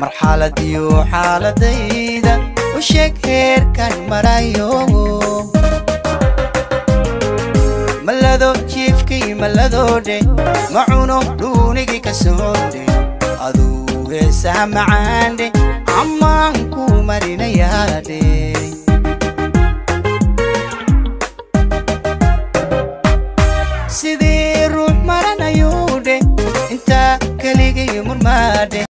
marxaladiyo xaaladayda u sheeg heerkan marayo malado jiifkii malladoodhe ma cuno dhuunigii ka soodhe aduu heesaha macaandhe ammaan ku marinayaadhe sidii ruux maranayuudhe intaa keligii murmaadhe